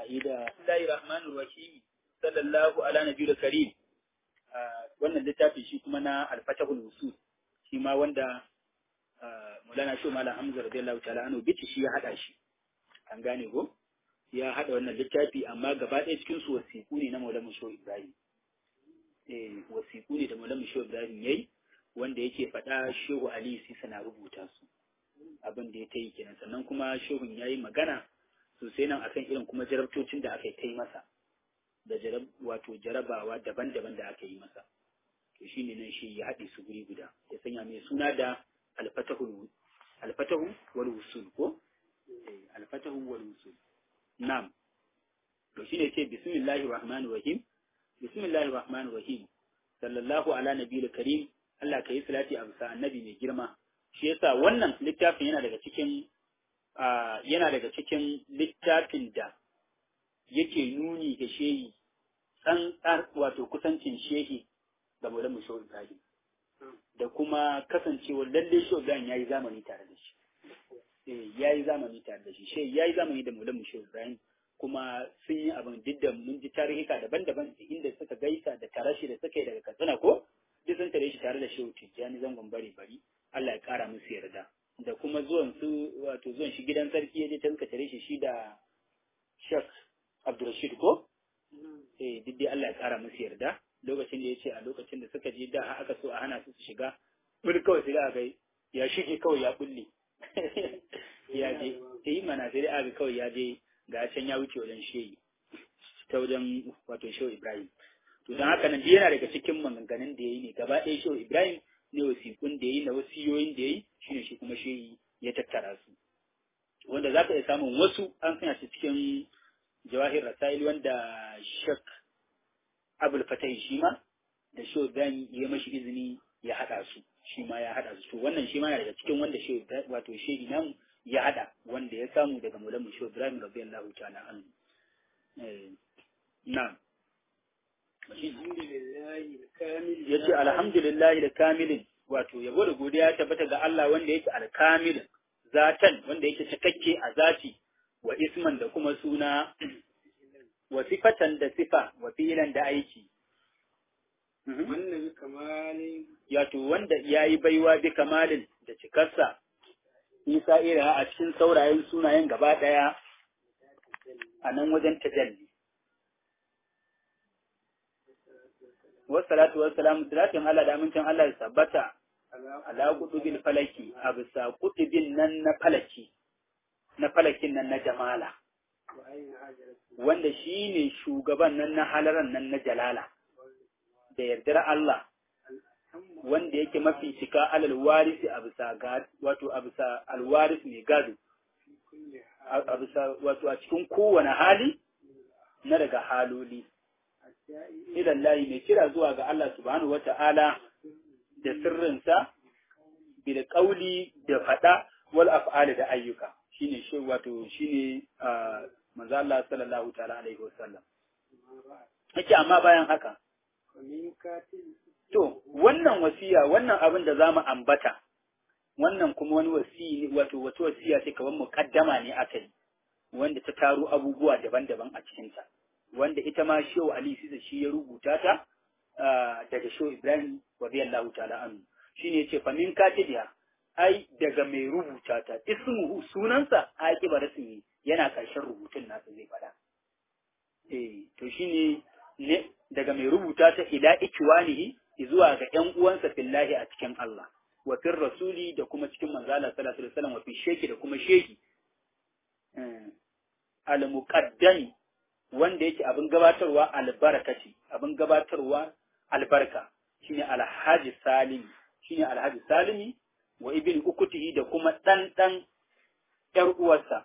ida Allahi rahmanir rahim sallallahu ala nabiyil karim wannan littafin shi kuma na al-fatahul usul shi ma wanda Maulana Shehu Malam Hamza radiyallahu ta'ala anhu bici shi ya hada shi an gane ko ya hada wannan littafi amma gaba ɗaya cikin su wasiku ne na Maulana Shehu Ibrahim eh wasiku ne da Maulana Shehu Ibrahim yayi wanda yake faɗa Shehu Ali Sisa na rubuta su abin da ya ta yi kenan sannan kuma Shehun yayi magana sosai nan akan irin kuma jarabtocin da aka yi ta yi masa da jarab wato jarabawa daban-daban da aka yi masa to shine nan shi ya haɗe su guri guda ya sanya mai suna da alfatahu alfatahu wal usul ko eh alfatahu wal usul na'am to shine ce bismillahir rahmanir rahim bismillahir rahmanir rahim sallallahu ala nabiyil karim Allah ka yi salati a bisa annabi mai girma shi yasa wannan littafin yana daga cikin yana daga cikin littafin da yake nuni da shehi tsantsar wato kusancin shehi ga Maulana Musho Ibrahim da kuma kasancewar lalle Shehu Ibrahim yayi zamani tare da shi eh yayi zamani tare da shi shehi yayi zamani da Maulana Musho Ibrahim kuma sun yi abin duk da mun ji tarihika daban-daban inda suka gaisa da tarashi da suka yi daga Katsina ko duk sun tare shi tare da Shehu Tijjani zangon bari bari Allah ya kara musu yarda da kuma zuwan su wato zuwan shi gidan sarki ya je ta suka tare shi shi da Sheikh Abdulrashid ko eh duk dai Allah ya kara musu yarda lokacin da ya ce a lokacin da suka je da aka so a hana su su shiga bul kawai sai aka ya shige kawai ya bulle ya je eh mana sai aka kawai ya je ga can ya wuce wajen shehi ta wajen wato shehu Ibrahim to dan haka nan yana daga cikin maganganun da yayi ne gaba ɗaya shehu Ibrahim ne wasiƙun da yayi na wasiyoyin da yayi shine shi kuma shehi ya tattara su wanda za ka iya samun wasu an sanya shi cikin jawahir rasail wanda shak abul fatai shi ma da shi dan ya mashi izini ya hada su shi ma ya hada su to wannan shi ma yana daga cikin wanda shi wato shi nan ya hada wanda ya samu daga maulan mu shi Ibrahim radiyallahu ta'ala anhu eh na'am yace alhamdulillahi da kamilin wato yabo da godiya tabbata ga Allah wanda yake alkamilin zatan wanda yake cikakke a zati wa isman da kuma suna wa sifatan da sifa wa filan da aiki. Wannan kamalin Yato wanda ya yi baiwa bi kamalin da cikarsa, isa ira a cikin saurayen sunayen gaba ɗaya a nan wajen tajalli. Wassalatu wassalamu salatin Allah da amincin Allah ya sabbata ala kutubil falaki a bisa kutubin nan na falaki. na falakin nan na jamala wanda shi ne shugaban nan na halaran nan na jalala da yardar Allah wanda yake mafi cika alal warisi a bisa wato a bisa alwaris mai gado a bisa wato a cikin kowane hali na daga haloli idan layi mai kira zuwa ga Allah subhanahu wata'ala da sirrinsa bil kauli da fada wal af'ali da ayyuka shine shi wato shine manzo Allah sallallahu ta'ala alaihi wasallam yake amma bayan haka to wannan wasiya wannan abin da zamu ambata wannan kuma wani wasiyi wato wato wasiya ce kaman muqaddama ne akai wanda ta taro abubuwa daban-daban a cikin ta wanda ita ma Shehu Ali Sisa shi ya rubuta ta daga Shehu Ibrahim radiyallahu ta'ala anhu shine yace fa min katibiya ai daga mai rubuta ta ismuhu sunansa aqiba rasmi yana karshen rubutun nasa zai fada eh to shine ne daga mai rubuta ta ila ikwanihi zuwa ga ƴan uwansa fillahi a cikin Allah wa fir rasuli da kuma cikin manzo Allah sallallahu alaihi wasallam wa fi sheki da kuma sheki al muqaddami wanda yake abin gabatarwa albarakati abin gabatarwa albarka shine alhaji salimi shine alhaji salimi wa ibn ukutihi da kuma ɗan ɗan ’yar uwarsa.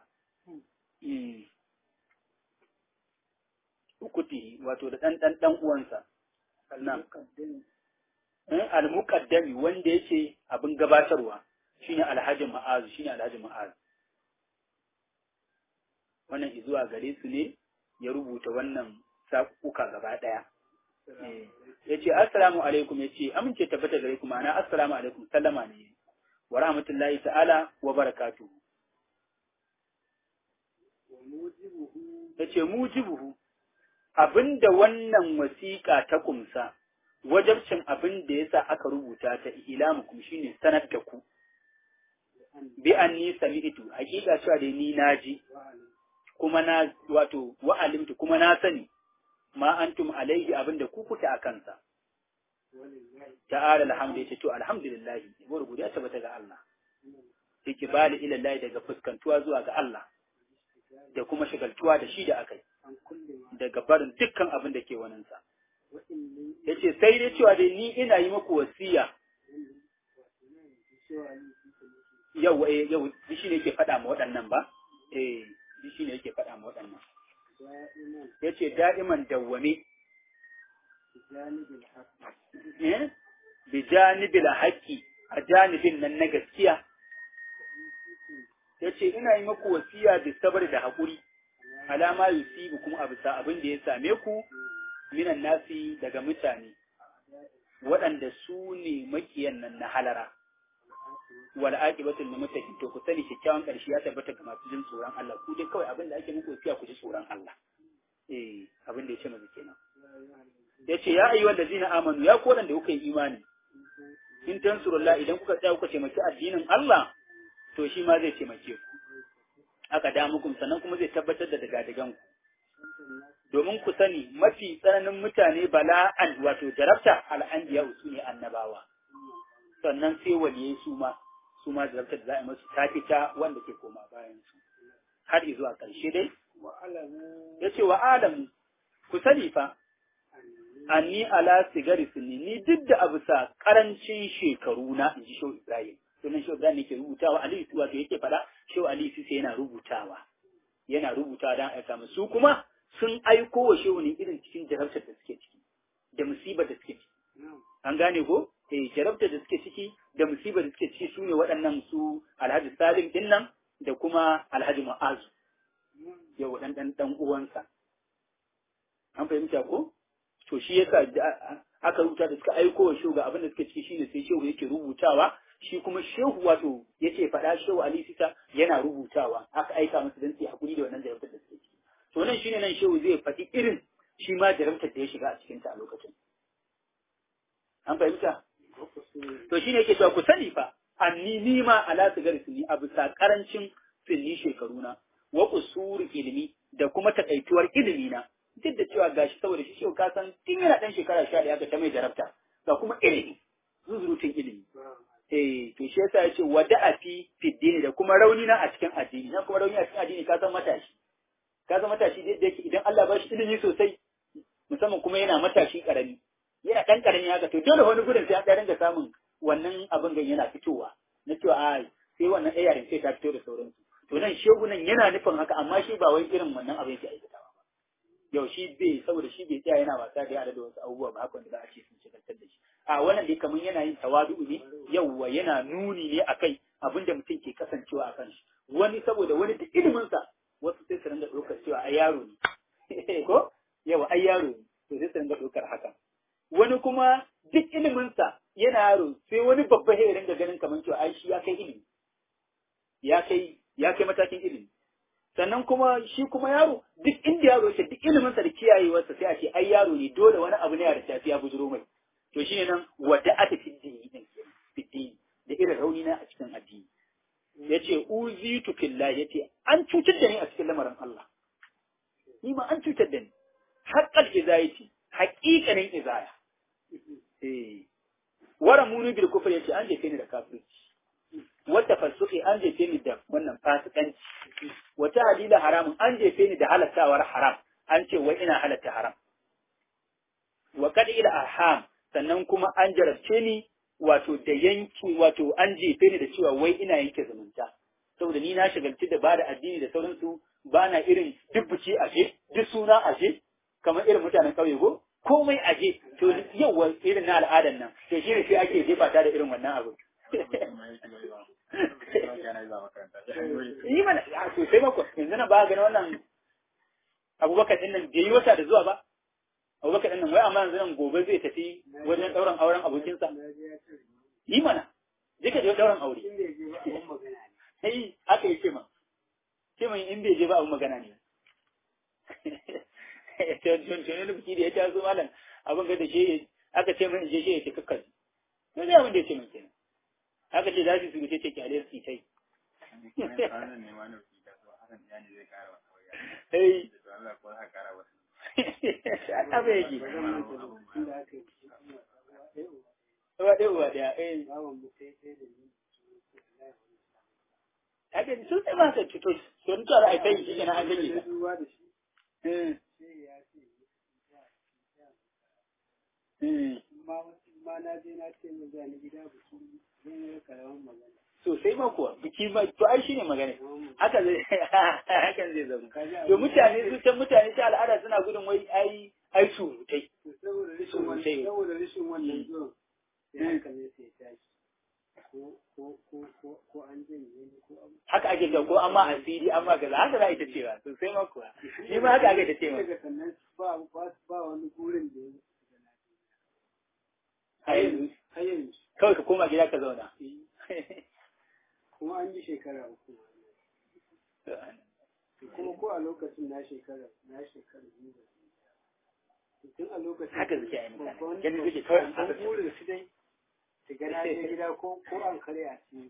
Ukutihi, wato da ɗan ɗan ɗan uwansa. Al-muqaddami wanda yake abin gabatarwa shine alhaji ma'azu shine alhaji ma'azu. Wannan izuwa gare su ne ya rubuta wannan sakuka gaba ɗaya. Ya ce, Assalamu alaikum, ya ce, amince tabbata gare ku ma'ana Assalamu alaikum, sallama ne. wa rahmatullahi ta'ala wa barakatu. ya ce mujibuhu abinda wannan wasiƙa ta kumsa wajabcin abin da yasa aka rubuta ta ilamukum shine sanar da ku bi anni sami'tu hakika cewa da ni naji kuma na wato wa alimtu kuma na sani ma antum alaihi abinda ku kuke a kansa ta'ala alhamdu yace to alhamdulillah gode godiya tabbata ga Allah ikbali ila Allah daga fuskantuwa zuwa ga Allah da kuma shagaltuwa da shi da akai daga barin dukkan abin da ke waninsa yace sai dai cewa dai ni ina yi muku wasiya yau eh yau shi ne yake faɗa ma waɗannan ba eh shi ne yake faɗa ma waɗannan yace da'iman dawwame eh bi janibil haqqi a janibin nan na gaskiya yace ina yi muku wasiya da sabar da hakuri alama yusibu kuma a bisa abin da ya same ku minan nasi daga mutane waɗanda su ne makiyan nan na halara wal aqibatul lil muttaqin to ku sani kyakkyawan ƙarshe ya tabbata ga masu jin tsoron Allah ku dai kawai abin da ake muku wasiya ku ji tsoron Allah eh abin da ya ce mazu kenan yace ya ayyuhal ladzina amanu ya ko da kuka yi imani in tansurullah idan kuka tsaya kuka taimaki addinin Allah to shi ma zai taimake ku aka da muku sannan kuma zai tabbatar da daga ku domin ku sani mafi tsananin mutane bala'an wato jarabta al'anbiya su ne annabawa sannan sai waliyai su ma su ma jarabtar da za a yi masu ta fita wanda ke koma bayan su har zuwa ƙarshe dai ya ce wa alamu ku sani fa anni ala sigari sunni ni duk da abu sa karancin shekaru na in ji shehu ibrahim sunan shehu ibrahim yake rubutawa aliyu wato yake faɗa shehu aliyu sai yana rubutawa yana rubutawa don aika musu kuma sun aiko wa shehu ne irin cikin jarabtar da suke ciki da musibar da suke ciki an gane ko eh jarabtar da suke ciki da musibar da suke ciki su ne waɗannan su alhaji salim din nan da kuma alhaji ma'azu yau dan dan dan uwansa an fahimta ko to shi yasa aka rubuta da suka aiko wa shehu ga abin da suke ciki shine sai shehu yake rubutawa shi kuma shehu wato yake faɗa shehu ali sita yana rubutawa aka aika masa dan sai hakuri da wannan jarabtar da suke ciki to nan shine nan shehu zai faɗi irin shi ma jarabtar da ya shiga a cikin ta a lokacin an fahimta to shine yake cewa ku sani fa anni ni ma ala sigari sunni a bisa karancin sunni shekaruna wa usuri ilimi da kuma takaituwar ilimi na duk da cewa gashi saboda shi shehu ka san tun yana dan shekara sha ɗaya ga ta mai jarabta ga kuma ilimi zuzurutun ilimi eh to shi yasa yace wada'a fi fiddini da kuma rauni na a cikin addini na kuma rauni a cikin addini ka san matashi ka san matashi da yake idan Allah ba shi ilimi sosai musamman kuma yana matashi karami yana dan karami haka to dole wani gudun sai an dinga samun wannan abin gan yana fitowa na cewa a sai wannan ayarin sai ta fito da sauransu to nan shegu nan yana nufin haka amma shi ba wai irin wannan abin yake aikatawa ba yau shi bai saboda shi bai tsaya yana wasa da yara da wasu abubuwa ba haka wanda za a ce sun shigantar da shi a wannan dai kamar yana yin tawadu ne yauwa yana nuni ne akai abin da mutum ke kasancewa a kan shi wani saboda wani da iliminsa wasu sai su ringa ɗaukar cewa ai yaro ne ko yawa ai yaro ne to sai su ringa ɗaukar haka wani kuma duk iliminsa yana yaro sai wani babba ya ringa ganin kamar cewa ai shi ya kai ilimi ya kai ya kai matakin ilimi sannan kuma shi kuma yaro duk inda yaro yake duk iliminsa da kiyayewarsa sai a ce ai yaro ne dole wani abu ne da tafi ya bujuro mai to shine nan wadda ata fiddini din fiddini da irin rauni na a cikin addini yace uzitu fillah yace an cutar da ni a cikin lamarin Allah ni ma an cutar da ni haqqal izayati haqiqanin izaya eh wara munu bil kufr yace an jefe ni da kafirci wata fasuki an jefe ni da wannan fasikanci wata halila haramun an jefe ni da halattawar haram an ce wai ina halatta haram wa kad ila arham sannan kuma an jarabce ni wato da yanki wato an jefe ni da cewa wai ina yanke zumunta saboda ni na shagalci da bada addini da sauransu ba na irin dubbuci aje duk suna aje kamar irin mutanen ƙauye ko komai aje to yawa irin na al'adan nan to shi ne sai ake jefa ta da irin wannan abu yi mana a sosai mako yanzu na ba gani wannan abubakar din nan bai yi wata da zuwa ba abubakar din nan wai amma yanzu nan gobe zai tafi wajen ɗauran auren abokinsa yi mana je ka je ɗauran aure sai aka yi ce ma ce mun in bai je ba abin magana ne tuntuni biki da ya taso malam abin ga da shi aka ce min je shi ya ce kakkar ne zai abin da ya ce min kenan aka ce za su su ce kyale su kai Hey. Ana bai yake. Uwa ɗaya uwa ɗaya. Eh. Haka sun sai ma sai cuto. Sun tsara a kai shi kenan an ganye ta. Eh. Eh. ma na je na ce mu zani gida biki zan yi karamin magana. Sosai ma kuwa biki ma to ai shine magana. Haka zai hakan zai zama. To mutane su can mutane ta al'ada suna gudun wai ai ai surutai. Saboda rashin wannan saboda rashin wannan zuwan sai hankali sai tashi. Ko ko ko ko ko an janye ni ko abu. Haka ake ga ko amma asiri amma gaza haka za a ita cewa sosai ma kuwa. Shi ma haka ake ta cewa. Daga sannan ba ba ba wani gurin da ya A yanzu har yanzu kawai ka koma gida ka zauna. kuma an yi shekara uku kuma ko a lokacin na shekara na shekara biyu da su tun a lokacin Haka suke yi mutane. babban Ganin suke kawai an babban fasa. burin su dai su ga na je gida ko ko an kare a ci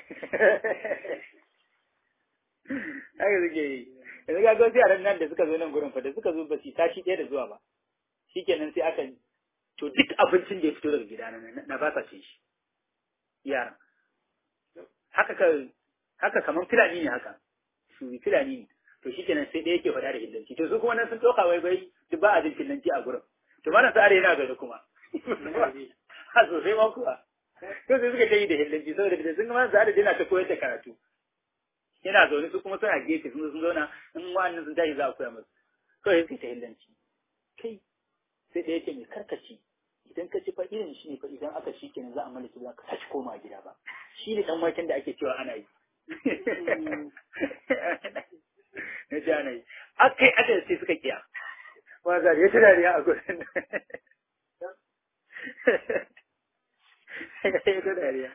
Haka suke yi. Yanzu ga wasu yaran nan da suka zo nan gurin fa da suka zo ba su tashi ɗaya da zuwa ba. Shikenan sai aka to duk abincin da ya fito daga gida na na ba sa cin shi. Yaran. Haka ka haka kamar fulani ne haka. Su fulani ne. To shikenan sai ɗaya yake faɗa da hillanci. To su kuma nan sun ɗauka wai bai duk ba a jin hillanci a gurin. To mana sa'ar yana gari kuma. Ha sosai ma kuwa. To sai suka ta yi da hillanci saboda da sun gama sa'ar yana ta koyar da karatu. yana zaune su kuma suna gefe sun zo sun zauna in wa'annan sun tashi za a koya musu kawai suke ta hillanci kai sai ɗaya ce mai karkaci idan ka ci fa irin shi ne fa idan aka shi kenan za a mallaki ba ka tashi koma gida ba shi ne dan waken da ake cewa ana yi na ji ana yi akai aka sai suka kiya ma za ya ta dariya a gurin ya ta dariya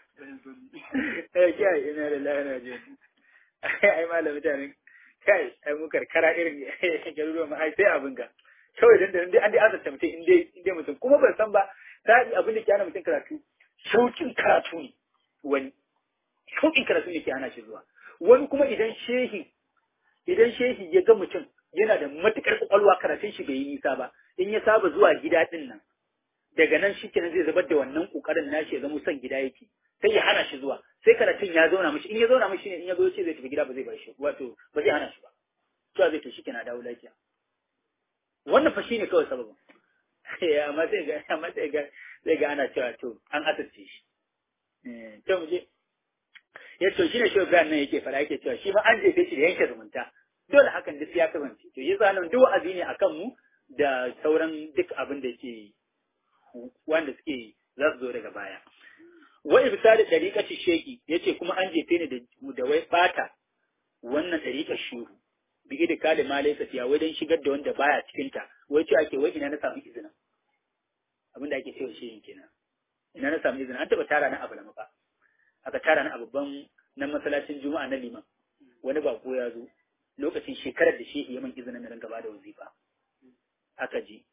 ya kiyaye ina da lahana jiya ai malam mutanen kai ai mu karkara irin garuruwan ma ai sai abin ga kawai dan dan an dai azarta mutum in dai in dai mutum kuma ban san ba sai abin da ke hana mutum karatu shaukin karatu ne wani shaukin karatu ne ke hana shi zuwa wani kuma idan shehi idan shehi ya ga mutum yana da matukar kwakwalwa karatun shi bai yi nisa ba in ya saba zuwa gida din nan daga nan shi kenan zai zubar da wannan kokarin nashi ya zama son gida yake sai ya hana shi zuwa sai karatun ya zauna mishi in ya zauna mishi ne in ya zo ce zai tafi gida ba zai bar shi wato ba zai hana shi ba to zai to shi kenan dawo lafiya wannan fa shine kawai sababin amma sai ga amma sai ga sai ga ana cewa to an asirce shi to mu je ya to shine shi Ibrahim nan yake fara yake cewa shi ma an jefe shi da yanke zumunta dole hakan duk ya kasance to yasa nan duk wa'azi ne akan mu da sauran duk abin da ke wanda suke za su zo daga baya wa ibtadi dariqati sheki yace kuma an jefe ni da da wai bata wannan dariqar shuru bi da kale ma laysa fiya wai dan shigar da wanda baya cikin ta wai ce ake wai ina na samu izinin abin da ake cewa shehin kenan ina na samu izinin an taba tara na abu na fa aka tara na a babban nan masallacin juma'a na liman wani bako ya zo lokacin shekarar da shehi ya man izinin na ringa bada wazifa aka ji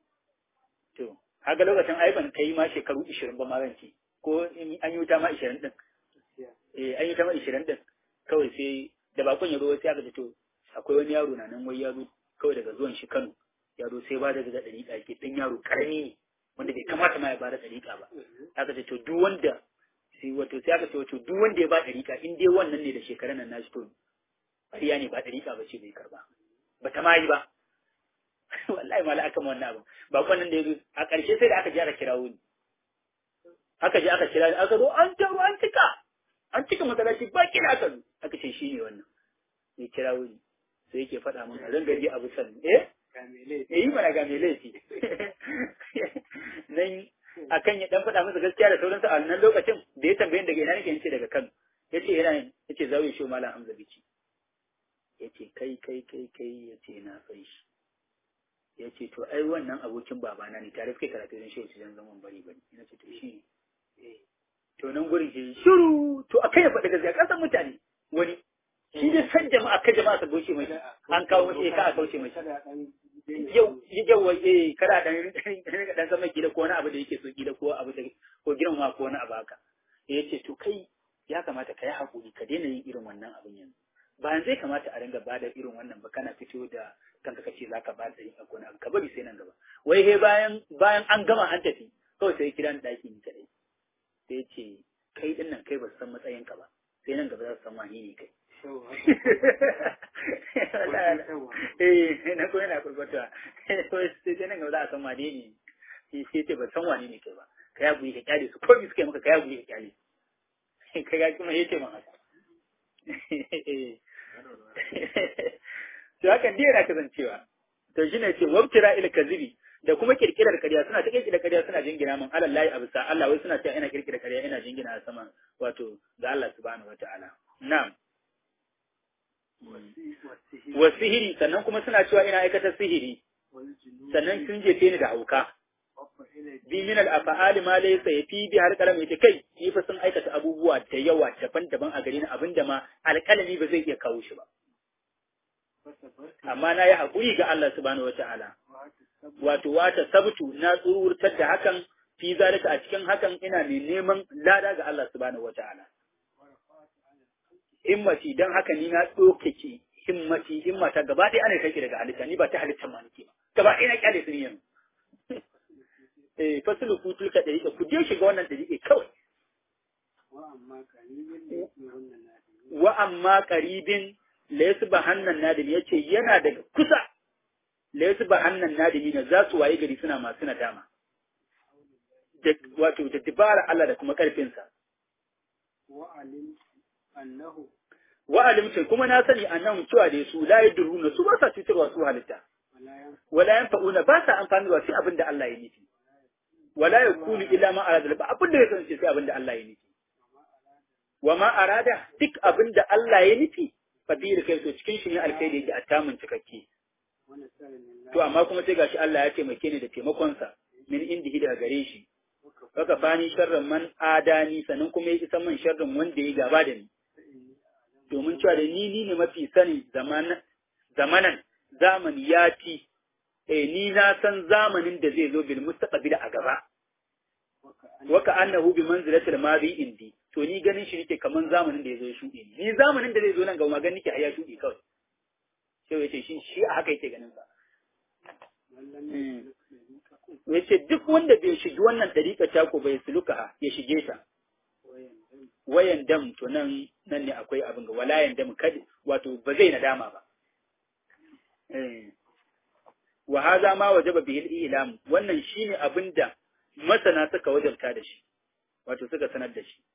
to haka lokacin ai ban kai ma shekaru 20 ba ma zan ce ko an yi wuta ma 20 din eh an yi wuta ma 20 din kawai sai da bakon ya zo sai aka ce to akwai wani yaro na nan wai ya zo kawai daga zuwan shi Kano ya zo sai ba da daga dariƙa ke dan yaro karami ne wanda bai kamata ma ya bada dariƙa ba aka ce to duk wanda sai wato sai aka ce wato duk wanda ya ba dariƙa in dai wannan ne da shekaran nan nashi to ƙarya ne ba dariƙa ba ce bai karba ba ta ma yi ba wallahi mala aka ma wannan abu ba kwanan da ya zo a ƙarshe sai da aka je aka kirawo ni aka je aka kira ni aka zo an taro an cika an cika masallaci ba kira aka zo aka ce shi ne wannan ya kirawo ni sai yake faɗa min a gari abu san eh eh yi mana ga mai laifi nan akan ya dan faɗa masa gaskiya da sauransu a nan lokacin da ya tambaye daga ina nake yace daga Kano yace yana yace zawi shi malam Hamza bici yace kai kai kai kai yace na san shi ya ce to ai wannan abokin babana ne tare suke karatu don shi wajen zaman bari bari ina ce to shi ne to nan gurin shi shiru to akai ya faɗi gaskiya kasan mutane wani shi dai san jama'a ka jama'a su goce mai an kawo mashi ka a kauce mai yau yau eh kada dan dan zama gida ko wani abu da yake so gida ko abu da ko girma ko wani abu haka ya ce to kai ya kamata ka yi hakuri ka daina yin irin wannan abin yanzu ba zai kamata a ringa bada irin wannan ba kana fito da kanka kace zaka ba da yin abu ka bari sai nan gaba wai he bayan bayan an gama an tafi kawai sai kira ni daki ni kadai sai ya ce kai din nan kai ba san matsayin ka ba sai nan gaba za su san wani ne kai eh na ko yana kurkwata sai sai nan gaba za a san wani ne sai ce ba san wani ne kai ba ka ya buyi ka kyale su ko suka yi maka ka ya buyi ka kyale ka ga kuma yace man haka to hakan dai yana kasancewa to shine ce wabtira ila kazibi da kuma kirkirar ƙarya suna ta kirkirar ƙarya suna jingina min alal lahi abisa Allah wai suna cewa ina kirkirar ƙarya ina jingina a sama wato ga Allah subhanahu wataala na'am wa sihiri sannan kuma suna cewa ina aikata sihiri sannan sun jefe ni da hauka bi min al af'ali ma laysa yafi bi har kalam yace kai ni fa sun aikata abubuwa da yawa daban-daban a gare ni abinda ma alƙalami ba zai iya kawo shi ba amma na yi haƙuri ga Allah subhanahu wataala wato wata sabtu na tsururtar da hakan fi zalika a cikin hakan ina mai neman lada ga Allah subhanahu wataala himmati dan haka ni na dokake himmati himmata gaba ɗaya ana take daga halitta ni ba ta halitta ma nake ba gaba ɗaya na kyale su ne yanzu eh fasulu kutul ka dariƙa ku je shiga wannan dariƙa kawai wa amma qaribin laysa bahannan nadim yace yana daga kusa laysa bahannan nadim ne za su waye gari suna masu nadama da wato da dibara Allah da kuma karfinsa wa alim annahu wa alimtu kuma na sani annahu cewa da su la yadruna su ba sa cutarwa su halitta wala yanfa'una ba sa amfanarwa sai abin da Allah ya nufi wala yakunu illa ma arada ba abin da ya san sai abin da Allah ya nufi wa ma arada duk abin da Allah ya nufi fa bi da kai to cikin shi ne alkhairi yake a tamun cikakke to amma kuma sai gashi Allah ya taimake ni da taimakon sa min indihi daga gare shi Kaka fani sharrin man adani sannan kuma ya isa man sharrin wanda ya gaba da ni domin cewa da ni ni ne mafi sani zamanan zamani ya ci eh ni na san zamanin da zai zo bil mustaqbil a gaba waka annahu bi manzilatil madi indi to ni ganin shi nake kaman zamanin da ya zo ya shuɗe ni ni zamanin da zai zo nan ga magan nake haya shuɗe kawai sai yace shi shi a haka yake ganin sa yace duk wanda bai shigi wannan dariƙa ta ko bai suluka ya shige ta wayan dam to nan nan ne akwai abin ga walayan dam kad wato ba zai nadama ba eh wa hadha ma wajaba bihi al-ilam wannan shine abinda masana suka wajabta da shi wato suka sanar da shi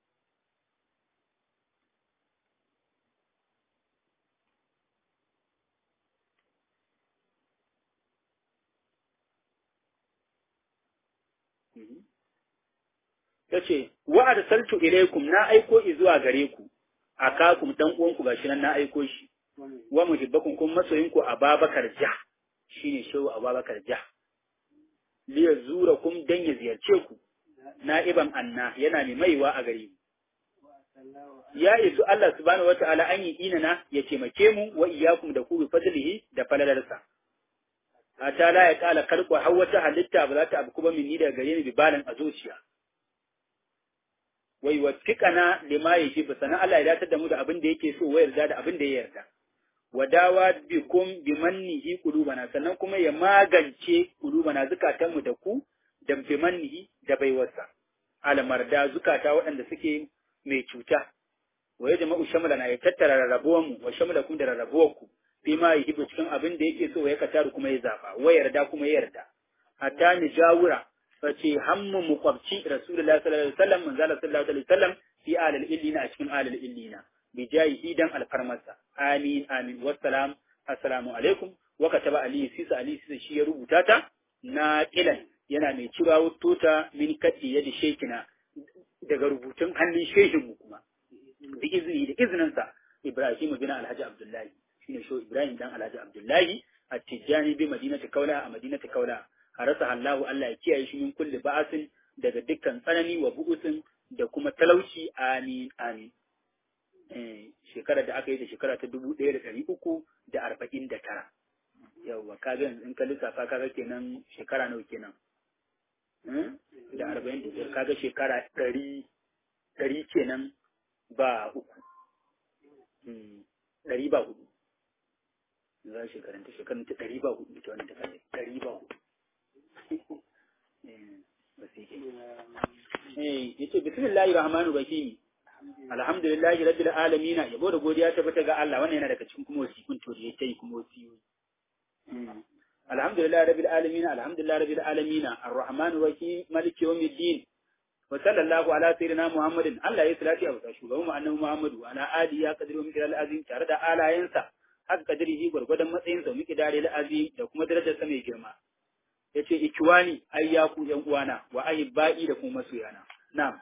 yace wa arsaltu ilaykum na aiko zuwa gare ku akakum dan uwanku gashi nan na aiko shi wa muhibbakum kun masoyinku Ababakar Jah shine shehu Ababakar Jah li yazurakum dan ya ziyarce ku na'iban anna yana mai maiwa a gare mu ya isu Allah subhanahu wata'ala an yi inana ya taimake mu wa iyyakum da ku bi fadlihi da falalarsa ata la ya kala kalku har wata halitta ba za ta abu kuma minni daga gare ni bibalan a zuciya wai wasiqana lima yajibu sana Allah ya datar da mu da abin da yake so wa yarda da abin da ya yarda wadawa bikum bimannihi qulubana sannan kuma ya magance qulubana zukatan mu da ku da bimannihi da baiwarsa almarda zukata waɗanda suke mai cuta wa ya jama'u shamlana ya tattara rarrabuwan mu wa shamlakum da rarrabuwar ku bima yajibu cikin abin da yake so ya kataru kuma ya zaba wa yarda kuma ya yarda hatta ni jawura face hammu muqabci rasulullahi sallallahu alaihi wasallam manzala sallallahu alaihi wasallam fi alal illina a cikin alal illina bi jayihi dan alfarmarsa amin amin wassalam assalamu alaikum wa kataba ali sisa ali sisa shi ya rubuta ta na kilan yana mai cirawo tota min kadi yadi shekina daga rubutun hannun shehin mu kuma da izini da izininsa ibrahim bin alhaji abdullahi shine sho ibrahim dan alhaji abdullahi a tijjani bi madinati kaula a madinati kaula harasa Allahu Allah ya kiyaye shi min kulli ba'asin daga dukkan tsanani wa bu'usin da kuma talauci amin amin eh shekarar da aka yi da shekara ta dubu ɗaya da ɗari uku da arba'in da tara yawwa kaga yanzu in ka lissafa kaga kenan shekara nawa kenan da arba'in da biyar kaga shekara ɗari ɗari kenan ba uku ɗari ba hudu za shekarun ta shekarun ta ɗari ba hudu ita wani ta kaje ɗari ba hudu ba sai ke eh yace bismillahir rahmanir rahim alhamdulillahi rabbil alamin yabo da godiya ta fita ga Allah wannan yana daga cikin kuma wasikun to da yake kuma wasiyoyi alhamdulillahi rabbil alamin alhamdulillahi rabbil alamin arrahmanir rahim maliki yawmiddin wa sallallahu ala sayyidina muhammadin Allah ya salati a shugaban mu annabi muhammadu wa ala alihi ya qadru min azim tare da alayensa haka kadirihi gwargwadon matsayin sa muke dare da azim da kuma darajar sa mai girma yace ikiwani ayyaku yan uwana wa ayyubai da kuma masoyana na'am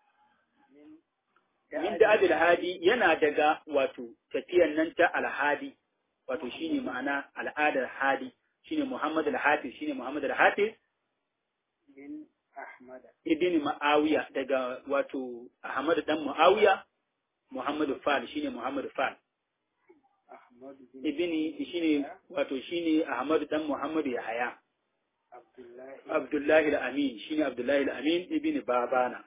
min da abil hadi yana daga wato tafiyan nan ta alhadi wato shine ma'ana al'adar hadi shine Muhammad al-Hafiz shine Muhammad al-Hafiz min Ahmad ibn Muawiya daga wato Ahmad dan Muawiya Muhammad Fal shine Muhammad Fal Ahmad ibn shine wato shine Ahmad dan Muhammad Yahaya Abdullahi Abdullahi al-Amin shine Abdullahi al-Amin ibn Babana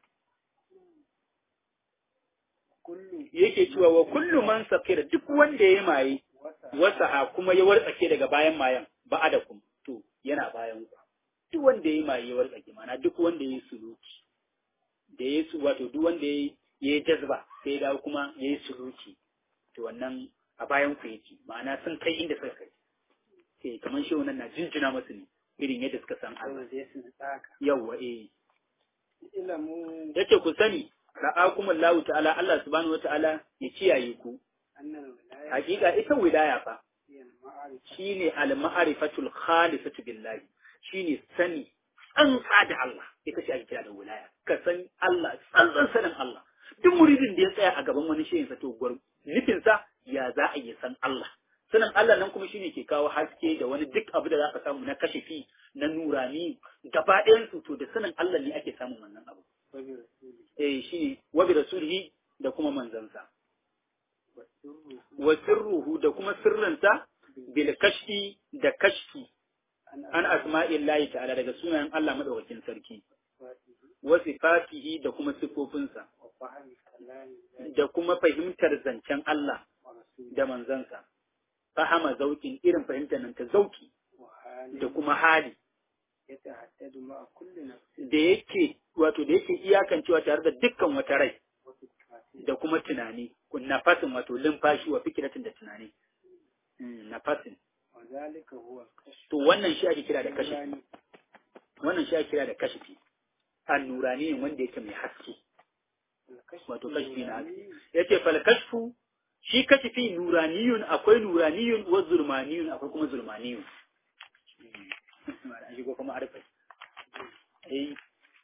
kullu yake cewa wa kullu man sakira duk wanda ya maye wasa wasa kuma ya wartsake daga bayan mayan ba'adakum to yana bayan ku duk wanda ya maye ya wartsake mana duk wanda ya suluki da ya su wato duk wanda ya yi jazba sai ya dawo kuma ya yi suluki to wannan a bayan ku yake ma'ana sun kai inda suka kai sai kamar shi wannan na jinjina masu ne irin yadda suka san Allah saboda ya sun tsaka yawwa eh ilamu yace ku sani ra'akumullahu ta'ala Allah subhanahu wata'ala ya kiyaye ku annal wilaya hakika ita wilaya fa hiya al-ma'arifa shine al-ma'rifatul khalisatu billahi shine sani tsantsa da Allah ita ce ake kira da wilaya ka san Allah tsantsan sanin Allah duk muridin da ya tsaya a gaban wani shehin sa to gwar nufin sa ya za a yi san Allah sanin Allah nan kuma shine ke kawo haske da wani duk abu da za ka samu na kashifi na nurani gaba ɗayan su to da sanin Allah ne ake samun wannan abu wa bi rasuli eh shine wa bi rasulihi da kuma manzansa wa sirru wa sirruhu da kuma sirrinsa bil kashfi da kashfi an asma'illahi ta'ala daga sunayen Allah madaukakin sarki asfatihi wa sifatihi da kuma sifofinsa wa fahmi kalami da kuma fahimtar zancen Allah wa rasuli da manzansa fahama zaukin irin fahimtar nan ta zauki wa hali da kuma hali yatahaddadu ma'a kulli nafsin da yake wato da yake iyakancewa tare da dukkan wata rai wa fikratin da kuma tunani nafasin wato limfashi wa fikiratin da tunani Mm, nafasin wa zalika huwa al-kashf to wannan shi ake kira da kashifi Nurani. wannan shi ake kira da kashifi annurani ne wanda yake mai haske Al-kashf wato kashfi na haske nurani. yace fal kashfu shi kashifi nuraniyun akwai nuraniyun wa zulmaniyun akwai kuma zulmaniyun shi ko kuma arfa eh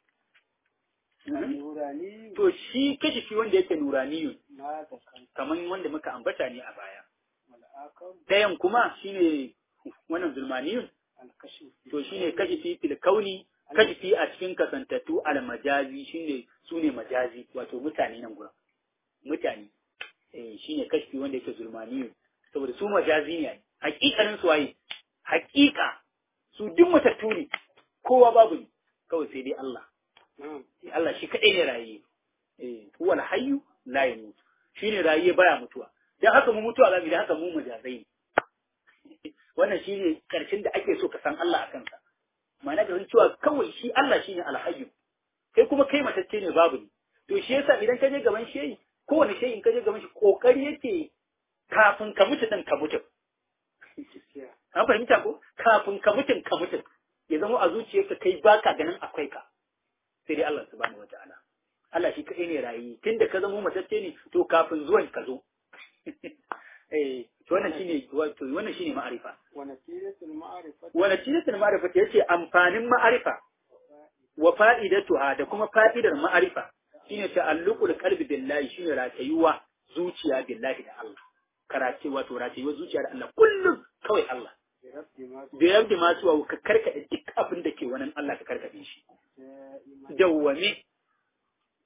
Nurani to shi kashifi wanda yake nuraniyun ma da kan kaman wanda muka ambata ne a baya mal'akam dayan kuma shine wannan zulmaniyun al-kashf to shine kashifi fil kauni kashifi a cikin kasantattu al majazi shine sune majazi wato mutane nan gurin mutane eh shine kashifi wanda yake zulmaniyu saboda su majazi ne ai. hakikanin su waye hakika su duk matattu ne kowa babu ne kawai sai dai Allah na'am Eh, Allah shi kadai ne raye eh huwal hayyu la yamut shine raye baya mutuwa dan haka mu mutuwa zamu yi, dan haka mu majazai ne wannan shine karshen da ake so ka san Allah a kansa ma'ana ka san cewa kawai shi Allah shine alhayyu kai kuma kai matacce ne babu ne to shi yasa idan ka je gaban shehi kowane shehi in ka je gaban shi kokari yake kafin ka mutu din ka mutu gaskiya an fahimta ko kafin ka mutun ka mutu ya zama a zuciyarka kai baka ganin akwai ka sai dai Allah subhanahu wataala Allah shi kai ne rayi tunda ka zama matacce ne to kafin zuwan ka zo eh to wannan shine wato wannan shine ma'arifa wa natijatul ma'rifati wa natijatul ma'arifa yace amfanin ma'arifa wa fa'idatuha da kuma fa'idar ma'arifa shine ta'alluqul qalbi billahi shine ratayuwa zuciya billahi da Allah karace wato ratayuwa zuciya da Allah kullum kawai Allah bi rabbi ma da yadda ma zuwa ka karkade duk abin da ke wani Allah ka karkade shi da'ima dawwame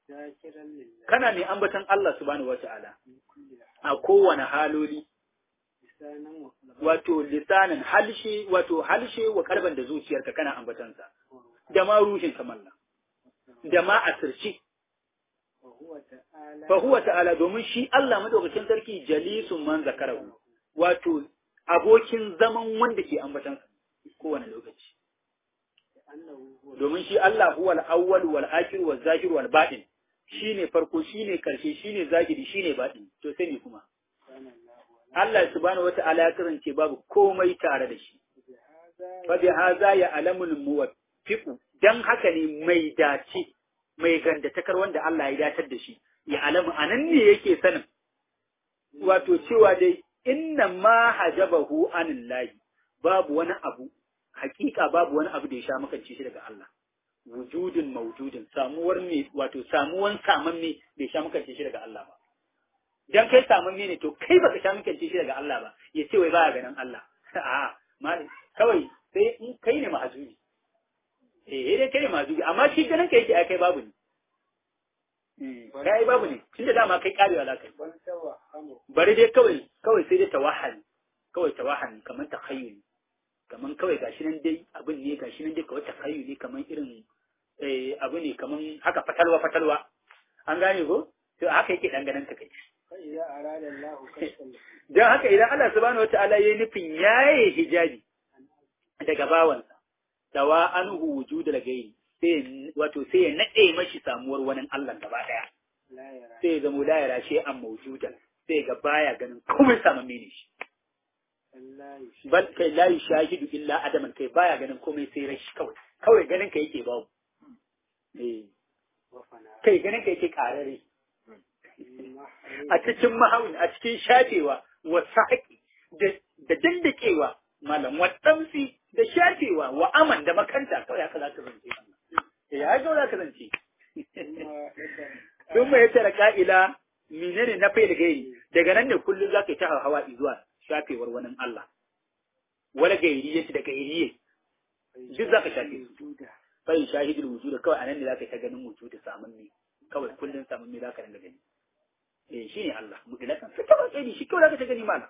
zakiran lillahi kana mai ambatan Allah subhanahu wata'ala min kulli a kowane haloli lisanan wa qalban wato lisanin halshe wato halshe wa karban da zuciyarka kana ambatansa da ma ruhin kamalla da ma asirci wa huwa ta'ala fa huwa ta'ala domin shi Allah madaukakin sarki jalisun man zakarahu wato abokin zaman wanda ke ambatansa kowane lokaci annahu huwa domin shi Allah huwa al-awwal wal akhir wal zahir wal batin shine farko shine karshe shine zahiri shine batin to sai ne kuma kana Allah wa Allah subhanahu wata'ala ya kasance babu komai tare da shi bi hadha fa bi hadha ya alamul muwaffiqu dan haka ne mai dace mai gandatakar wanda Allah ya datar da shi ya alamu anan ne yake sanin wato cewa dai inna ma hajabahu anillahi babu wani abu hakika babu wani abu da ya sha makance shi daga Allah wujudin mawjudin samuwar me wato samuwan samanne bai sha makance shi daga Allah ba dan kai samanne ne to kai baka sha makance shi daga Allah ba ya ce wai baya ganin Allah a'a mali kawai sai in kai ne mahajubi eh dai kai ne mahajubi amma shi ganin kai yake ai kai babu ne Eh, kai babu ne tunda dama kai karewa za ka yi bal tawahhamu bari dai kawai kawai sai dai tawahali kawai tawahali kamar takhayyuli kamar kawai gashi nan dai abin ne gashi nan dai kawai takhayyuli kamar irin eh abu ne kamar haka fatalwa fatalwa an gane ko to haka yake danganan ka kai fa idza arada Allah kashfan dan haka idan Allah subhanahu wataala yayi nufin yaye hijabi daga bawansa dawa anhu wujudul gairi sai wato sai ya nade mashi samuwar wani Allah gaba daya la yara sai ya zamo la yara shi an mawjudan sai ga baya ganin komai samamme ne shi Allah yushi bal kai la yushahidu illa adaman kai baya ganin komai sai rashi kawai kawai ganin ka yake babu eh wa fana kai ganin ka yake karare mahari a cikin mahawin a cikin shafewa wa saqi da da dandakewa malam wa tamsi da shafewa wa aman da makanta kawai haka za ka zance eh ya ga za ka zance kuma yadda sun mai tara ka'ila menene na fai da gairi daga nan ne kullum za ka yi ta hawa zuwa shafewar wani Allah wala gairi yace da gairi duk za ka shafe su duda bai shahidul wujud kawai anan ne za ka yi ta ganin wujud samun ne kawai kullum samun ne za ka dinga gani eh shine Allah mutlakan sai kawai kai shi kawai za ka ta gani mana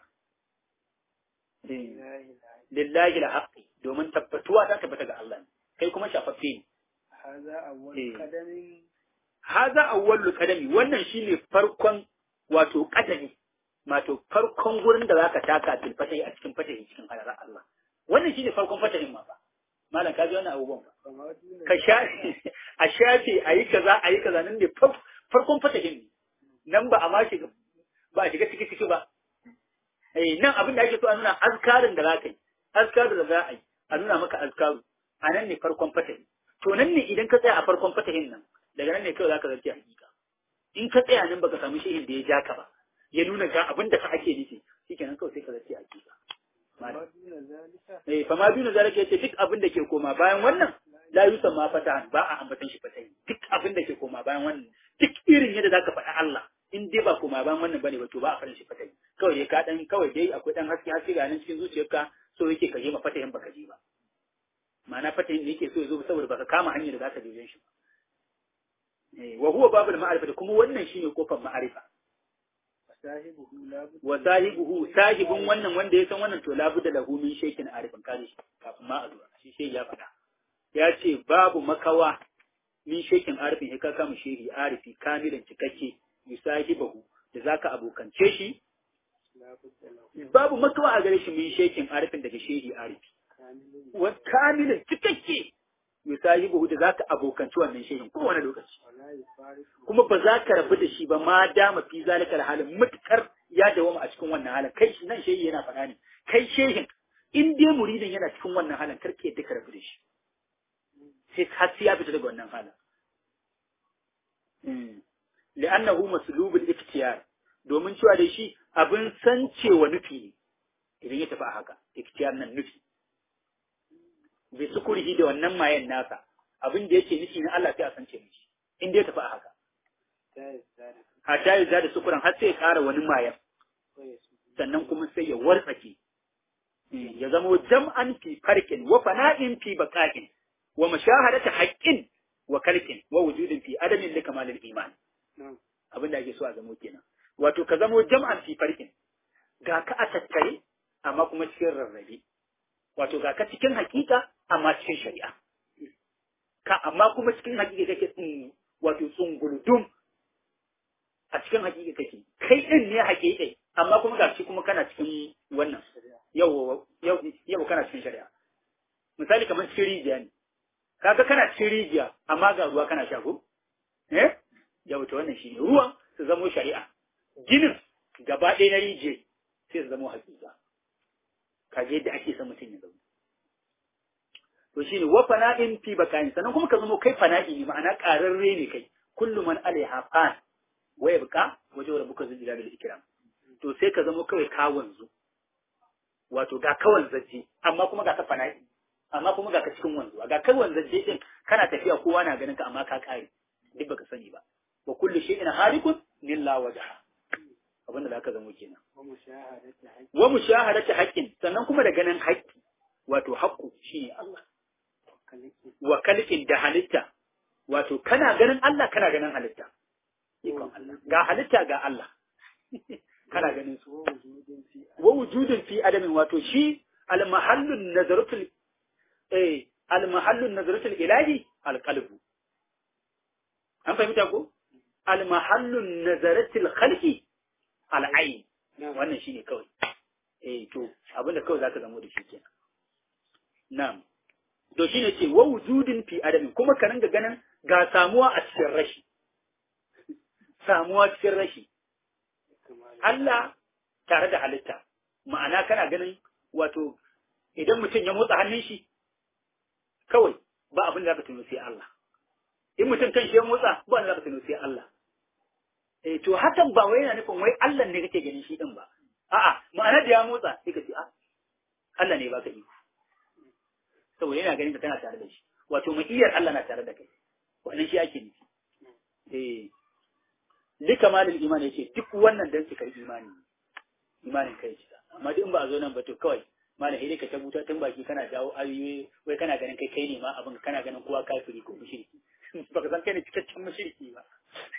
eh la ilaha lillahi alhaqi domin tabbatuwa ta tabbata ga Allah ne kai kuma shafaffe ne hadha awwal Eh. qadamin haza awwalul qadami wannan shine farkon wato qadami wato farkon gurin da zaka taka fil fatahi a cikin fatahi cikin halarar Allah wannan shine farkon fatahin ma ba malam ka ji wannan abubuwan ba kama duna ka shafe a shafe ayi kaza ayi kaza nan ne far- farkon fatahin ne nan ba a ma shiga ba a shiga ciki ciki ba eh nan abin da ake so a nuna azkarin da zaka yi azkarin da za a yi a nuna maka azkaru a nan ne farkon fatahi to nan ne idan ka tsaya a farkon fatahin nan daga nan ne kawai zaka zarce hakika in ka tsaya nan baka samu shehin da ya ja ka ba ya nuna ga abin da ka ake nufi shikenan kawai sai ka zarce hakika kama duna zalika eh fa ma duna zalika yace duk abin da ke koma bayan wannan la yusamma fatahan ba a ambatan shi fatahi duk abin da ke koma bayan wannan duk irin yadda zaka faɗa Allah in dai ba koma bayan wannan bane ba to ba a faɗin shi fatahi kawai dai ka dan kawai dai akwai dan haske haske ga nan cikin zuciyarka so yake ka je ma fatahin baka je ba ma'ana fatahin da yake so ya zo saboda baka kama hanyar da zaka je shi ba eh wa huwa babul ma'arifa kuma wannan shine kofar ma'arifa sahibuhu la budda wa sahibuhu sahibin wannan wanda ya san wannan to labudda lahu min shaykin arifin kare shi kafin ma a zo shi shi ya faɗa ya ce babu makawa min shaykin arifin ya kaka mu shehi arifi kamilan cikakke yusahibahu da zaka abokance shi la budda lahu babu makawa a gare shi min shaykin arifin daga shehi arifi kamilun wa kamilan cikakke yusahibahu da zaka abokanci wannan shehin kowane lokaci wala yufariqu kuma ba za ka rabu da shi ba ma dama fi zalikal halin mutukar ya dawama a cikin wannan halin kai shi nan shehi yana faɗa ne kai shehin in dai muridin yana cikin wannan halin karke yadda ka rabu da shi sai har sai ya fita daga wannan halin Mm. li'annahu maslubul iftiyar domin cewa da shi abin sancewa nufi ne idan ya tafi a haka iftiyar nan nufi bi sukurihi da wannan mayan nasa abin da yake nufi na Allah sai a sance mishi in dai ya tafi a haka ta yasari hatta ya da sukuran har sai ya ƙara wani mayan ko ya su sannan kuma sai ya wartsake ya zamo jam'an fi farkin wa fana'in fi baqa'in wa mashahadata haqqin wa kalkin wa wujudin fi adamin li kamalil iman na'am abin da ake so a zamo kenan wato ka zamo jam'an fi farkin ga ka a tattare amma kuma cikin rarrabe wato ga ka cikin hakika amma cikin shari'a ka amma kuma cikin hakika kake tsin wato tsunguludum a cikin hakika kake kai din ne hakika amma kuma ga shi kuma kana cikin wannan yau yau yau kana cikin shari'a misali kamar cikin rijiya ne kaga kana cikin rijiya amma ga ruwa kana sha ko eh yau to wannan shine ruwan su zamo shari'a ginin gaba ɗaya na rijiya sai su zamo hakika kaje yadda ake son mutum ya zama to shine wa fana'in fi bakayin sannan kuma ka zamo kai fana'i ne ma'ana ƙararre ne kai kullu man alaiha fan wa yabqa wajen rabbuka zul jalali wal ikram to sai ka zamo kawai ka wanzu wato ga kawan zaje amma kuma ga ka fana'i amma kuma ga ka cikin wanzuwa ga kawan zaje din kana tafiya kowa na ganin ka amma ka kare duk baka sani ba wa kullu shay'in halikun illa wajha abin da zaka zamo kenan wa mushahadati haqqi wa mushahadati haqqin sannan kuma da ganin haƙƙi wato haqqu shine Allah kaliki wa kalkin da halitta wato kana ganin Allah kana ganin halitta ikon Allah ga halitta ga Allah kana ganin su wa wujudin fi wa wujudin fi adamin wato shi al-mahallun nazaratul eh al-mahallun nazaratul ilahi al-qalbu an fahimta ko al-mahallun nazaratul khalqi al-ayn na'am wannan shine kawai eh to abinda kawai zaka zamo da shi kenan na'am to shine ce wa wujudin fi adamin kuma ka ringa ganin ga samuwa a cikin rashi samuwa cikin rashi kamar Allah tare da halitta ma'ana kana ganin wato idan mutum ya motsa hannun shi kawai ba abin da zaka tuno sai Allah in mutum kan shi ya motsa ba wanda zaka tuno sai Allah eh to hakan ba wai yana nufin wai Allah ne kake ganin shi din ba a'a ma'ana da ya motsa sai ka ce a Allah ne baka iko saboda yana ganin ka kana tare da shi wato ma'iyar Allah na tare da kai wannan shi ake nufi eh duka malin imani yace duk wannan dan cikar imani ne. imanin kai shi amma duk in ba a zo nan ba to kawai malam sai dai ka tabuta tun baki kana jawo ayoyi wai kana ganin kai kai ne ma abin kana ganin kowa kafiri ko mushriki baka san kai ne cikakken mushriki ba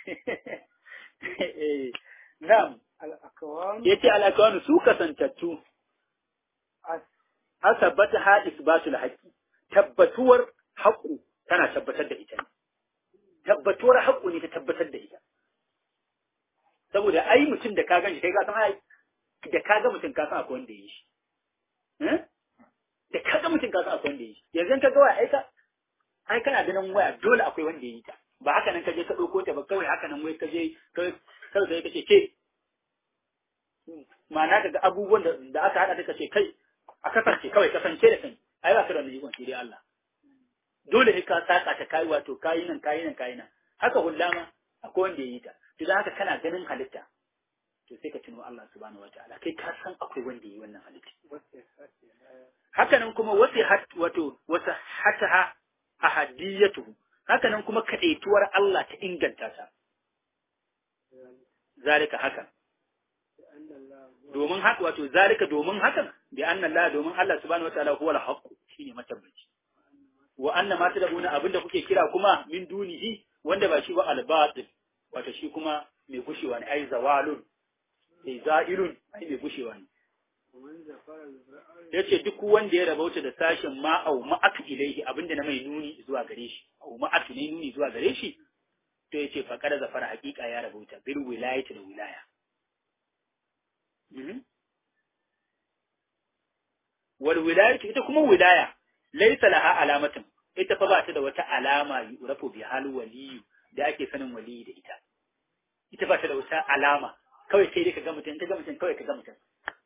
eh na'am al-akwan yace alakawanu su kasantattu as asabata ha isbatul haqqi tabbatuwar haqqu tana tabbatar da ita ne tabbatuwar haqqu ne ta tabbatar da ita saboda ai mutum da ka ganshi kai ka san ai da ka ga mutum ka san akwai wanda ya yi shi Eh? da ka ga mutum ka san akwai wanda ya yi shi yanzu in ka ga waya ai ka ai kana ganin waya dole akwai wanda ya yi ta ba haka nan ka je ka ɗauko ta ba kawai haka nan wai ka je kawai kawai sai ka ce ke ma'ana ka ga abubuwan da da aka haɗa ka ce kai a kasance kawai kasance da kai ai ba ka da wani ikon sai dai Allah dole ne ka saka ta kai wato kayi nan kayi nan kayi nan haka hullama akwai wanda ya yi ta to dan haka kana ganin halitta to sai ka tuno Allah subhanahu wataala kai ka san akwai wanda ya yi wannan halitta wacce sace haka nan kuma wasi hat wato wasa hataha ahadiyatuhu haka nan kuma kadaituwar Allah ta inganta ta zalika haka anna Allah domin haka wato zalika domin hakan bi anna Allah domin Allah subhanahu wataala huwa al-haqq shine matabbaci wa anna ma tadabuna abinda kuke kira kuma min dunihi wanda ba shi ba al-batil wato shi kuma mai gushewa ne ai zawalun ai za'ilun ai mai gushewa ne ومن زفر الزرع yace duk wanda ya rabauta da sashen ma au ma'atu ilaihi abinda na mai nuni zuwa gare shi au ma'atu ne nuni zuwa gare shi to yace fa kada zafara hakika ya rabauta bil wilayati da wilaya Mhm. wal wilayatu ita kuma wilaya laysa laha alamatin ita fa ba ta da wata alama yurafu bi hal waliyu da ake sanin waliyi da ita ita ba ta da wata alama kawai sai dai ka ga mutum ka ga mutum kawai ka ga mutum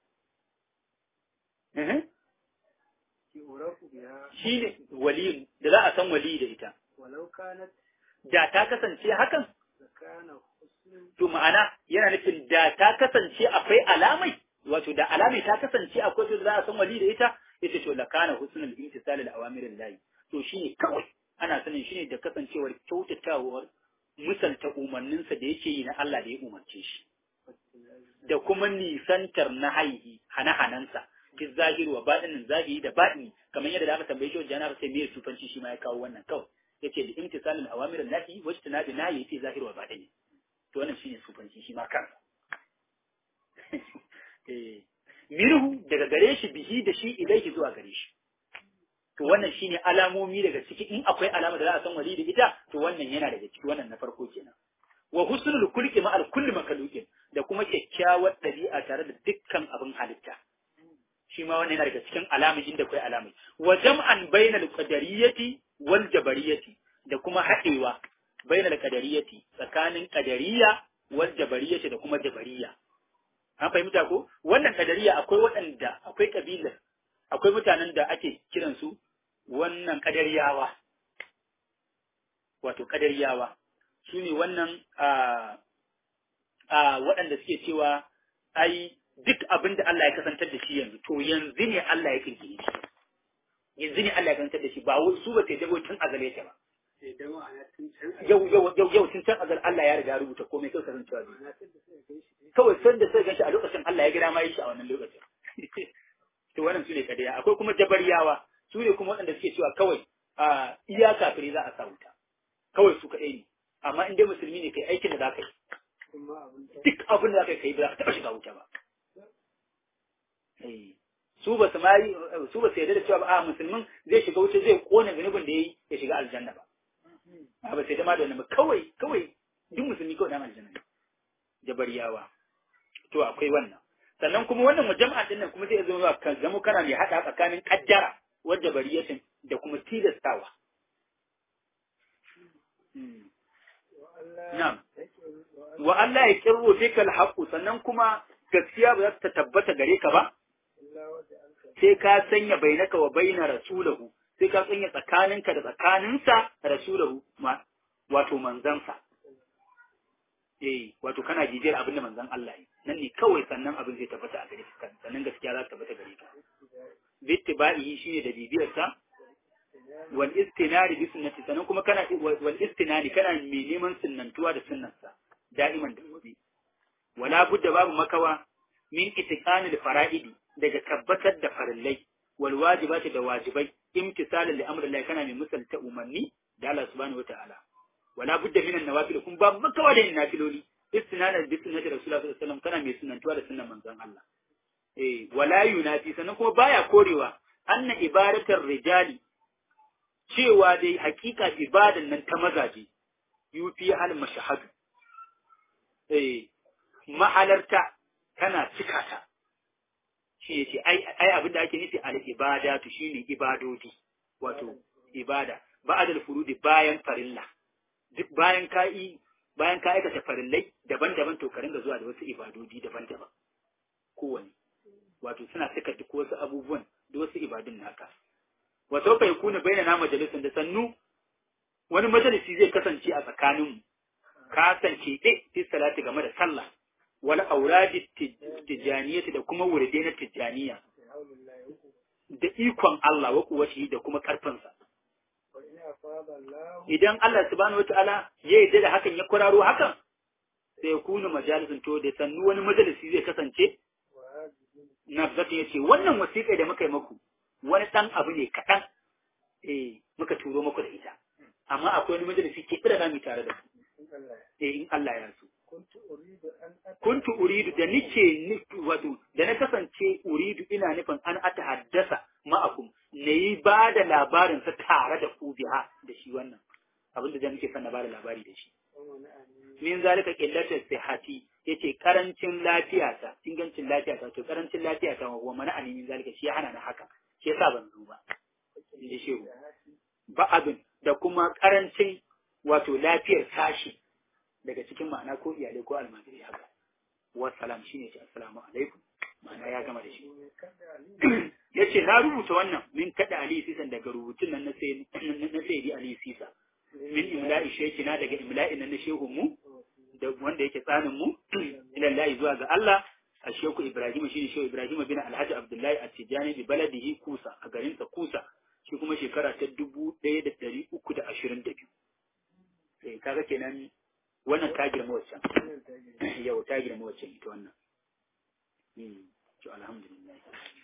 Mhm. يعرف بها shi ne waliyin da za a san waliyi da ita ولو كانت da ta kasance hakan لكان حسن to ma'ana yana nufin da ta kasance akwai alamai wato da alamai ta kasance akwai to da za a san wali da ita ita to la kana husnul imtisal al awamirin lahi to shine kawai ana sanin shine da kasancewar kyautatawar misalta umarninsa da yake yi na Allah da ya umarce shi da kuma nisantar na haihi hana-hanansa fi zahiri wa baɗinin zahiri da baɗini kamar yadda da aka tambaye shi wajen jana sai me sufanci shi ma ya kawo wannan kawai yace da imtisalul awamir allati wajtana bi nahi fi zahir wa batini to wannan shine sufanci shi ma kansa eh mirhu daga gare shi bihi da shi ilaihi zuwa gare shi to wannan shine alamomi daga ciki in akwai alama da za a san wali da ita to wannan yana daga ciki wannan na farko kenan wa husnul kulli ma al kulli makhluqin da kuma kyakkyawar dabi'a tare da dukkan abin halitta shi ma wannan yana daga cikin alamun inda akwai alamai wa jam'an bainal qadariyati wal jabariyati da kuma haɗewa bainal qadariyati tsakanin qadariyya wal jabariyati da kuma jabariya an fahimta ko wannan kadariya akwai waɗanda akwai kabilar akwai mutanen da ake kiransu wannan kadariyawa wato kadariyawa su ne wannan a waɗanda suke cewa ai duk abin da Allah ya kasantar da shi yanzu to yanzu ne Allah ya kirkire shi yanzu ne Allah ya kasantar da shi ba su ba sai dabo tun azale ta ba yau yau yau yau tun can azal Allah ya riga rubuta komai kai kasancewa zai kawai san da sai ganshi a lokacin Allah ya gida ma yi shi a wannan lokacin to wannan su ne kadaya akwai kuma jabariyawa su ne kuma waɗanda suke cewa kawai a iya kafiri za a sa wuta kawai su kaɗai ne amma in dai musulmi ne kai aikin da za ka yi duk abin da za ka yi kai ba za ka taɓa shiga wuta ba su ba su ma su ba su yarda da cewa ba a musulmin zai shiga wuta zai kone zunubin da ya yi ya shiga aljanna ba a ba sai da ma da wannan ba kawai kawai duk musulmi kawai dan aljanna ne jabariyawa to akwai wannan sannan kuma wannan mujam'a din nan kuma zai zama ka zama kana mai hada tsakanin kaddara wadda bariyatin da kuma tilastawa na'am wa Allah ya kirro fikal haqqu sannan kuma gaskiya ba za ta tabbata gare ka ba sai ka sanya bainaka wa baina rasulahu sai ka sanya tsakaninka da tsakaninsa rasulahu ma wato manzansa eh wato kana jijiyar abin da manzon Allah yi nan ne kawai sannan abin zai tabbata a gare ka sannan gaskiya za ta tabbata gare ka bittiba'i shine da bibiyar sa wal istinari bi sunnati sannan kuma kana wal istinari kana mai neman sunnantuwa da sunnarsa da'iman da gobe wala budda babu makawa min itiqanil fara'idi daga tabbatar da farillai wal wajibati da wajibai imtisalan li amrillah kana mai misalta umarni da Allah subhanahu wataala wala budda min an-nawafil kun ba makawa da nafiloli istinana bi sunnati rasulullah sallallahu alaihi wasallam kana mai sunnantuwa da sunnan manzon Allah eh wala yunafi sannan kuma baya korewa anna ibadatar rijali cewa dai hakika ibadan nan ta mazaje yufi hal mashahadu eh mahalarta tana cika ta shi yace ai ai abinda ake nufi al ibadatu shine ibadodi wato ibada ba'dal furudi bayan farilla duk bayan ka yi bayan ka aikata farillai daban-daban to ka ringa zuwa da wasu ibadodi daban-daban kowane wato suna saka duk wasu abubuwan da wasu ibadun naka wa sauka ya kuna bayyana na majalisun da sannu wani majalisi zai kasance a tsakaninmu ka kasance ɗe fi salati game da sallah wal auradi tijaniyyati da kuma wurde na tijaniya da ikon Allah wa kuwashi da kuma karfinsa idan Allah subhanahu wata'ala ya yarda da hakan ya kwararo hakan sai ya kuna majalisun to da sannu wani majalisi zai kasance nafzatu ya ce wannan wasiƙa da muka yi maku wani ɗan abu ne kaɗan eh muka turo muku da ita amma akwai wani majalisi ke da zamu tare da ku eh in Allah ya so kuntu uridu da nike wato da na kasance uridu ina nufin an ata haddasa ma'akum na yi ba da labarin sa tare da ku biha da shi wannan abinda da nake son na ba da labari da shi min zalika qillatu sihhati yace karancin lafiyata ingancin lafiyata to karancin lafiyata wa mana ani min zalika shi hana na haka shi yasa ban zo ba inda shehu ba abin da kuma karancin wato lafiyar sashi daga cikin ma'ana ko iyalai ko almajiri haka wassalam shine ce assalamu alaikum ma'ana ya gama da shi yace na rubuta wannan min kada ali sisan daga rubutun nan na sai na sai ali sisa min imla'i shekina daga imla'in nan na shehu mu da wanda yake tsanin mu ilallahi zuwa ga Allah a sheku Ibrahim shine shehu Ibrahim bin Alhaji Abdullahi a Tijani bi baladihi Kusa a garin sa Kusa shi kuma shekara ta dubu ɗaya da ɗari uku da ashirin da biyu. Eh kaga kenan wannan ta girma waccan. Yau ta girma waccan ita wannan. To alhamdulillah.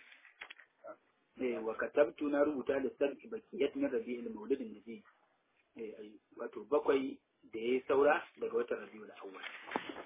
Eh wa katabtu na rubuta da sab'i bakiyat min rabi'il maulidin nabi. wato bakwai da ya saura daga watan rabiul awwal